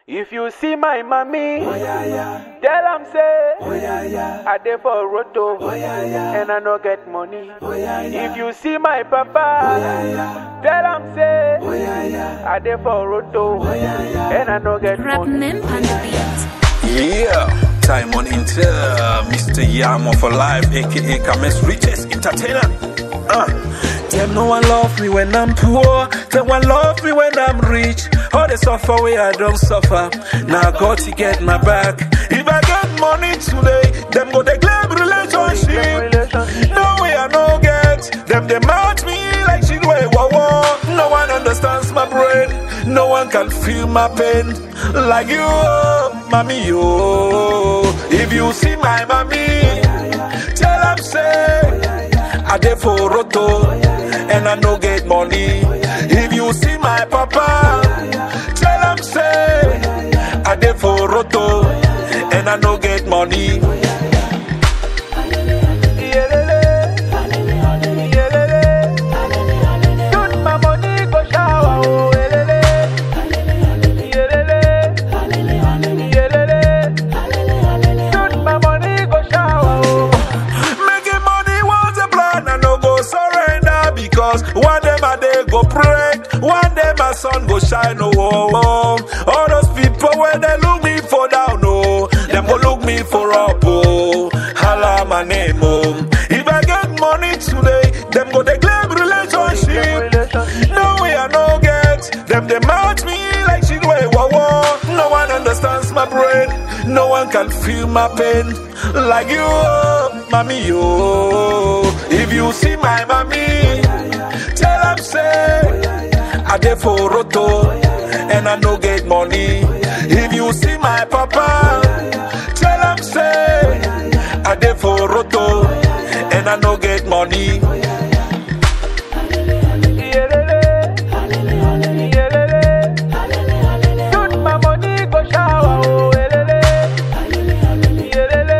If you see my mommy, tell am say I dey for roto and I no get money. If you see my papa, tell am say I dey for roto and I no get Rap money. Mimp on the beat. Yeah, time on Inter, Mr. Yamo for life, aka Kame's richest entertainer. Uh, them no one love me when I'm poor, them one love me when I'm rich. All the suffer way I don't suffer. Now God to get my back. If I get money today, them go they claim relationship. No way I no get, them they match me like shit way wah wah. No one understands my brain, no one can feel my pain like you, oh, mommy, yo. If you see my mommy, tell am say I dey for roto and I no get money. If you see my papa, tell am say I dey for roto and I no get money. Shoot my money go shower, oh, elele. Yelele. Yelele. Shoot my money go shower, oh. Making money was a plan, I no go surrender because one day my day go pray, one day my sun go shine. Oh, oh, oh. all those people when they look me for down, oh, them go look me for up, oh. Holla my name, oh. If I get money today, them go they claim relationship. No way I no get, them they match me like shit way wah wah. No one understands my brain, no one can feel my pain like you, oh, mommy, yo. If you see my mommy, tell am say I dey for roto and I no get money. If you see my papa, tell am say I dey for roto and I no get money. Shoot my money go shower, oh, elele. Yelele.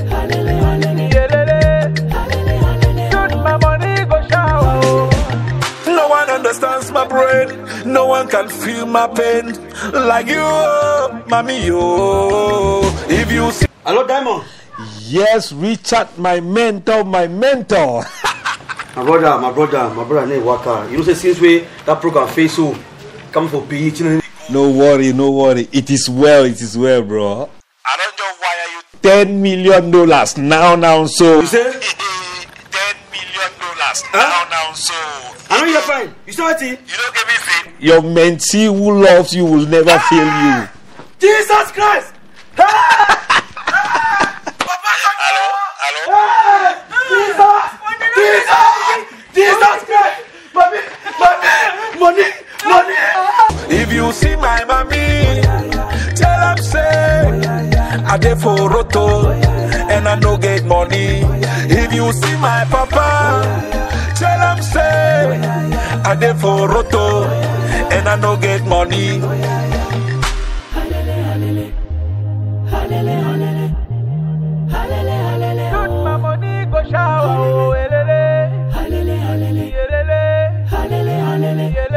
Yelele. Shoot my money go shower, oh. No one understands my brain. No one can feel my pain like you, oh, mommy, yo. If you see Hello, Diamond. Yes, Richard, my mentor, my mentor. My brother, my brother, my brother name Waka. You know, say since we that program face so come for PE, you know, no worry, no worry. It is well, it is well, bro. I don't know why are you Ten million dollars now, now, so. you say ten million dollars Huh? now now so I know you're fine. You saw it? you don't get me fit. Your mentee who loves you will never fail you. Jesus Christ! Hello, hello. Jesus Christ! Mommy, mommy, money, money. If you see my mommy, tell am say I dey for roto and I no get money. If you see my papa, tell am say I dey for roto and I no get money. Shoot my money go shower, oh, elele. Yelele. Yelele.